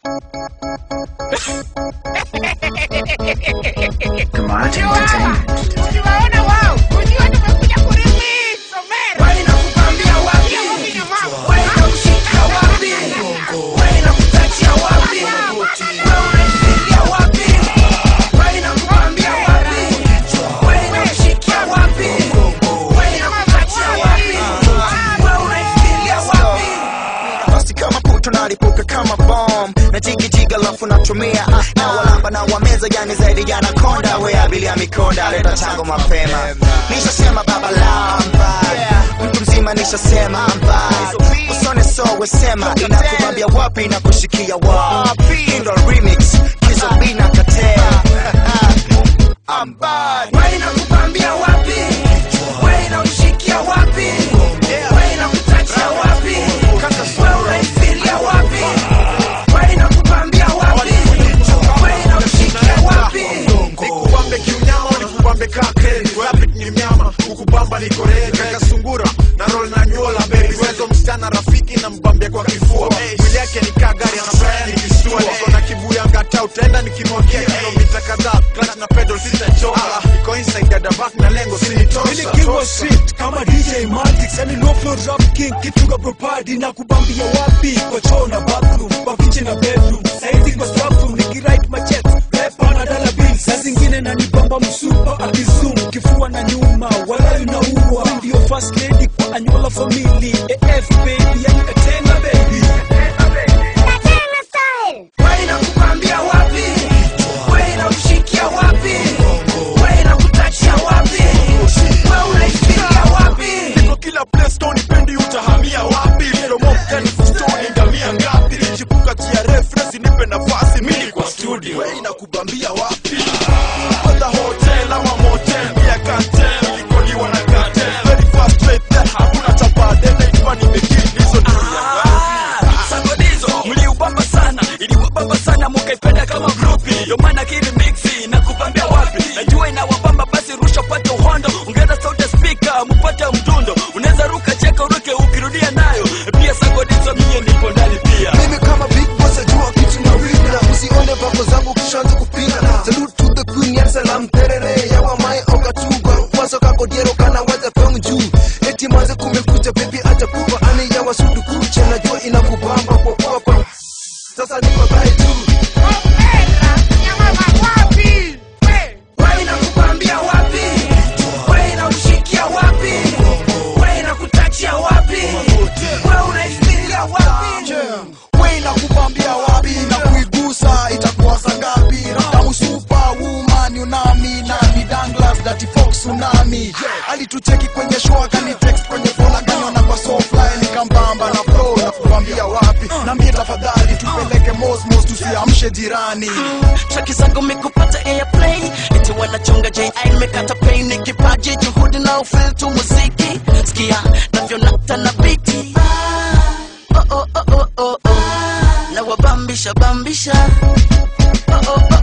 Kamati Entertainment. Ukiwaona wao, ujue tumekuja kurelease, Omera. Wewe nakupambia wapi? Ukinya mambo. Wewe nakushika wapi? Wewe nakutachia wapi? Wewe unanifikiria wapi? Wewe nakupambia wapi? Wewe nakushikia wapi? Wewe nakutachia wapi? Wewe unanifikiria wapi? basi kama puto nalipuka kama bom na jigijiga lafu natumia na walamba na wameza yani zaidi ya nakonda we abilia mikonda leta chango mapema nishasema baba lamba mtu mzima nishasema mba usone so wesema inakubambia wapi inakushikia wapi indo remix kizobina katea I'm bad. Wewe nakupambia wapi? Wewe nakushikia wapi? Wewe nakutachia wapi? Wewe unanifikiria wapi? Wewe nakupambia wapi? Wewe nakushikia wapi? nikubambe kiunyama nikubambe kake rapid ni mnyama kukubamba ni korea kaka sungura na roll na nyola baby wezo msichana rafiki na mbambia kwa kifua mwili yake ni kaa gari anafanya nikisua niko na kibuya ngata utaenda nikimwagia kilomita kadhaa clutch na pedal sitachoka niko inside ya dabak na lengo sinitosa Mimi king wa street kama DJ Maltix yani no flow rap king kitunga propadi na kubambia wapi kwa choo na bathroom kwa kitchen na bedroom saizi kwa staff room nikirite machet pepa na dollar bill saa zingine na nibamba msupa akizoom kifua na nyuma wala unaua ndio first lady kwa anyola family AF baby yani katena baby Katena style. Wewe nakupambia wapi? Wewe nakushikia wapi? Wewe nakutachia wapi? Wewe unanifikiria wapi? Niko kila place stone pendi utahamia wapi Promo mkani stone ngamia ngapi Chipuka tia reference nipe nafasi mimi kwa studio Wewe inakubambia wapi Kwanza hotel ama motel Pia cartel Nikoliwa na cartel Very fast straight there Hakuna chapa dene Ikiwa nimekiri Nizo dunia sagonizo mliubamba sana iliwabamba sana mukaipenda kama grupi yomana kirimixi na kupambia wapi najua inawabamba basi rusha pate uhondo ongeza sauti ya spika mupate mdundo unaweza ruka cheka uruke ukirudia nayo pia sagonizo mie nipo ndani pia mimi kama big boss ajua kitu na wili na usione vako zangu kishanza kupinga salute to the queen ya salam terere yawa mai okatuga kwaso kako diero kana waza peng juu eti manze kumekucha baby acha kupa ani yawa sudu kucha najua inakubamba kwa papa sasa niko dhai tu Omera, nyamama wapi? We. Wewe nakupambia wapi? Wewe nakushikia wapi? Wewe nakutachia wapi? Wewe unanifikiria wapi? we nakubambia wapi na kuigusa itakuwa saa ngapi kama superwoman unami nani danglas dati fox tsunami alitucheki kwenye show akani text kwenye phone akaniona kwa softline nikambamba na flow na kubambia wapi nambie tafadhali tupeleke mosmos tusiamshe jirani traki zangu mikupata airplay eti wanachonga ji nimekata pain ni kipaji juhudi na ufil tu muziki sikia navyonata na biti oh, oh, oh, oh, oh, oh. na wabambisha bambisha oh, oh, oh,